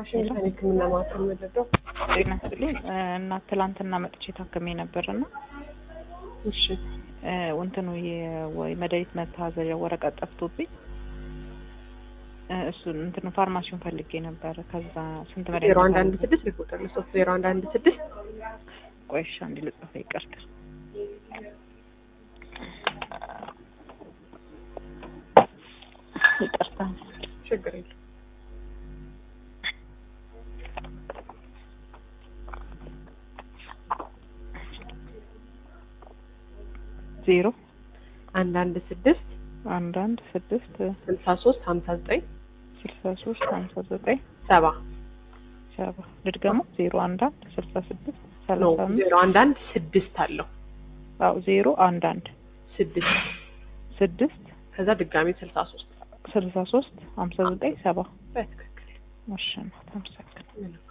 ዋሽንግተን ሕክምና ማዕከል መለደው። ጤና ይስጥልኝ እና ትላንትና መጥቼ ታክሜ ነበርና እሺ እ እንትኑ ወይ መድኃኒት መታዘዣ ወረቀት ጠፍቶብኝ እ እሱን እንትኑ ፋርማሲውን ፈልጌ ነበረ። ከዛ ስንት መድኃኒት ዜሮ አንድ አንድ ስድስት ሪፖርተር ለሶስት ዜሮ አንድ አንድ ስድስት ቆይሻ እንዲ ልጽፈ ይቀርታ ይቅርታ ችግር የለም። ዜሮ አንድ አንድ ስድስት አንድ አንድ ስድስት ስልሳ ሶስት ሀምሳ ዘጠኝ ስልሳ ሶስት ሀምሳ ዘጠኝ ሰባ ሰባ ልድገሙ ዜሮ አንድ አንድ ስልሳ ስድስት ነው። ሰላሳ አምስት ዜሮ አንድ አንድ ስድስት አለው አዎ ዜሮ አንድ አንድ ስድስት ስድስት ከዛ ድጋሚ ስልሳ ሶስት ስልሳ ሶስት ሀምሳ ዘጠኝ ሰባ በትክክል እሺ እናት አመሰግናለሁ። ምንም